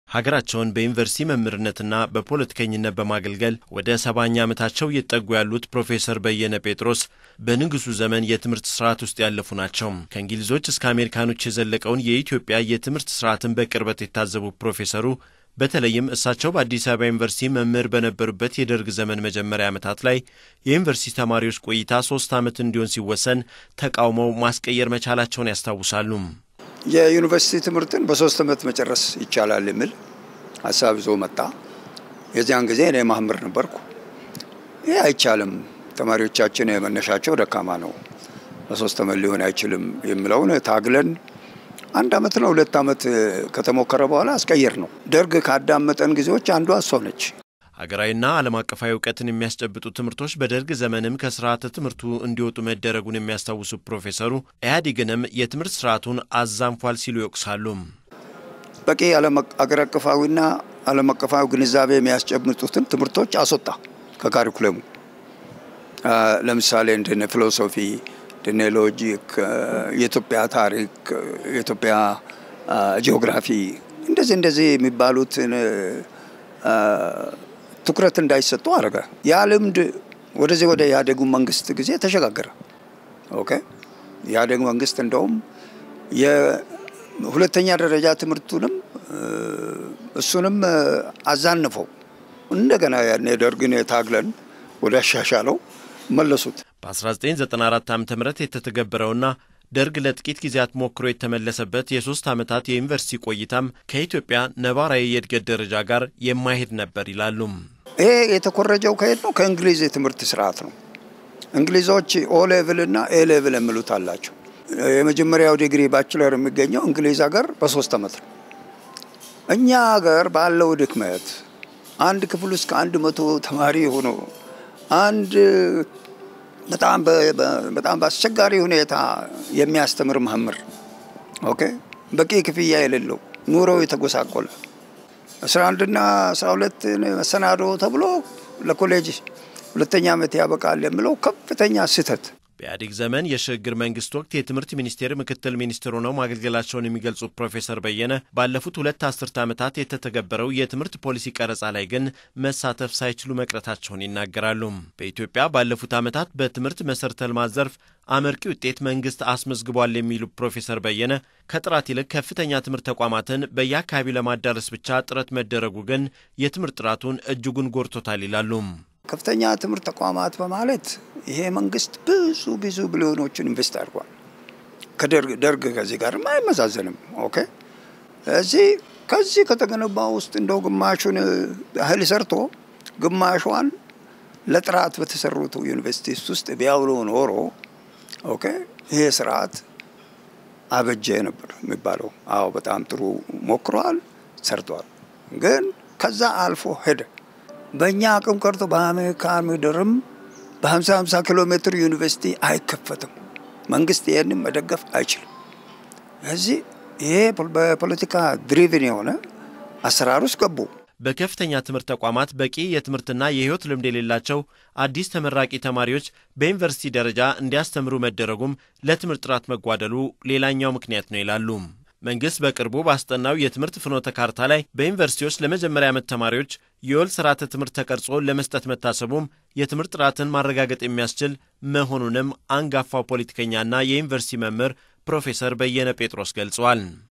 ሀገራቸውን በዩኒቨርሲቲ መምህርነትና በፖለቲከኝነት በማገልገል ወደ ሰባኛ ዓመታቸው እየተጠጉ ያሉት ፕሮፌሰር በየነ ጴጥሮስ በንጉሱ ዘመን የትምህርት ስርዓት ውስጥ ያለፉ ናቸው። ከእንግሊዞች እስከ አሜሪካኖች የዘለቀውን የኢትዮጵያ የትምህርት ስርዓትን በቅርበት የታዘቡ ፕሮፌሰሩ በተለይም እሳቸው በአዲስ አበባ ዩኒቨርሲቲ መምህር በነበሩበት የደርግ ዘመን መጀመሪያ ዓመታት ላይ የዩኒቨርሲቲ ተማሪዎች ቆይታ ሶስት ዓመት እንዲሆን ሲወሰን ተቃውመው ማስቀየር መቻላቸውን ያስታውሳሉ። የዩኒቨርሲቲ ትምህርትን በሶስት ዓመት መጨረስ ይቻላል የሚል ሀሳብ ይዞ መጣ። የዚያን ጊዜ እኔ መምህር ነበርኩ። ይህ አይቻልም፣ ተማሪዎቻችን የመነሻቸው ደካማ ነው፣ በሶስት ዓመት ሊሆን አይችልም የሚለውን ታግለን አንድ አመት ነው ሁለት አመት ከተሞከረ በኋላ አስቀየር ነው። ደርግ ካዳመጠን ጊዜዎች አንዷ እሷ ነች። ሀገራዊና ዓለም አቀፋዊ እውቀትን የሚያስጨብጡ ትምህርቶች በደርግ ዘመንም ከስርዓተ ትምህርቱ እንዲወጡ መደረጉን የሚያስታውሱ ፕሮፌሰሩ ኢህአዴግንም የትምህርት ስርዓቱን አዛንፏል ሲሉ ይወቅሳሉ። በቂ አገር አቀፋዊና ዓለም አቀፋዊ ግንዛቤ የሚያስጨብጡትን ትምህርቶች አስወጣ ከካሪኩለሙ። ለምሳሌ እንደነ ፊሎሶፊ እንደነ ሎጂክ፣ የኢትዮጵያ ታሪክ፣ የኢትዮጵያ ጂኦግራፊ እንደዚህ እንደዚህ የሚባሉትን ትኩረት እንዳይሰጡ አደረገ። ያ ልምድ ወደዚህ ወደ ኢህአዴጉ መንግስት ጊዜ ተሸጋገረ። ኦኬ ኢህአዴግ መንግስት እንደውም የሁለተኛ ደረጃ ትምህርቱንም እሱንም አዛንፈው እንደገና ያን ደርግን ታግለን ወደ አሻሻለው መለሱት። በ1994 ዓ ም የተተገበረውና ደርግ ለጥቂት ጊዜያት ሞክሮ የተመለሰበት የሶስት ዓመታት የዩኒቨርሲቲ ቆይታም ከኢትዮጵያ ነባራዊ የእድገት ደረጃ ጋር የማይሄድ ነበር ይላሉ። ይሄ የተኮረጀው ከየት ነው? ከእንግሊዝ የትምህርት ስርዓት ነው። እንግሊዞች ኦ ሌቭል እና ኤ ሌቭል የሚሉት አላቸው። የመጀመሪያው ዲግሪ ባችለር የሚገኘው እንግሊዝ ሀገር በሶስት ዓመት ነው። እኛ ሀገር ባለው ድክመት አንድ ክፍል ውስጥ ከአንድ መቶ ተማሪ ሆኖ አንድ በጣም በጣም በአስቸጋሪ ሁኔታ የሚያስተምር መምህር ኦኬ፣ በቂ ክፍያ የሌለው ኑሮ የተጎሳቆለ አስራ አንድና አስራ ሁለት መሰናዶ ተብሎ ለኮሌጅ ሁለተኛ ዓመት ያበቃል የሚለው ከፍተኛ ስህተት። በኢህአዴግ ዘመን የሽግግር መንግስት ወቅት የትምህርት ሚኒስቴር ምክትል ሚኒስትር ሆነው ማገልገላቸውን የሚገልጹት ፕሮፌሰር በየነ ባለፉት ሁለት አስርተ ዓመታት የተተገበረው የትምህርት ፖሊሲ ቀረጻ ላይ ግን መሳተፍ ሳይችሉ መቅረታቸውን ይናገራሉ። በኢትዮጵያ ባለፉት ዓመታት በትምህርት መሰረተ ልማት ዘርፍ አመርቂ ውጤት መንግስት አስመዝግቧል የሚሉ ፕሮፌሰር በየነ ከጥራት ይልቅ ከፍተኛ ትምህርት ተቋማትን በየአካባቢው ለማዳረስ ብቻ ጥረት መደረጉ ግን የትምህርት ጥራቱን እጅጉን ጎድቶታል ይላሉ። ከፍተኛ ትምህርት ተቋማት በማለት ይሄ መንግስት ብዙ ብዙ ቢሊዮኖችን ኢንቨስት አድርጓል። ከደርግ ከዚህ ጋርም አይመዛዘንም። ኦኬ እዚህ ከዚህ ከተገነባ ውስጥ እንደው ግማሹን ያህል ሰርቶ ግማሿን ለጥራት በተሰሩት ዩኒቨርሲቲስ ውስጥ ቢያውሎ ኖሮ ኦኬ ይሄ ስርዓት አበጀ ነበር የሚባለው። አዎ በጣም ጥሩ ሞክሯል፣ ሰርቷል። ግን ከዛ አልፎ ሄደ። በእኛ አቅም ቀርቶ በአሜሪካ ምድርም በ50 50 ኪሎ ሜትር ዩኒቨርሲቲ አይከፈትም። መንግስት ይህንም መደገፍ አይችልም። እዚህ ይሄ በፖለቲካ ድሪቭን የሆነ አሰራር ውስጥ ገቡ። በከፍተኛ ትምህርት ተቋማት በቂ የትምህርትና የህይወት ልምድ የሌላቸው አዲስ ተመራቂ ተማሪዎች በዩኒቨርሲቲ ደረጃ እንዲያስተምሩ መደረጉም ለትምህርት ጥራት መጓደሉ ሌላኛው ምክንያት ነው ይላሉ። መንግስት በቅርቡ ባስጠናው የትምህርት ፍኖተ ካርታ ላይ በዩኒቨርሲቲዎች ለመጀመሪያ ዓመት ተማሪዎች የወል ስርዓተ ትምህርት ተቀርጾ ለመስጠት መታሰቡም የትምህርት ጥራትን ማረጋገጥ የሚያስችል መሆኑንም አንጋፋው ፖለቲከኛና የዩኒቨርሲቲ መምህር ፕሮፌሰር በየነ ጴጥሮስ ገልጸዋል።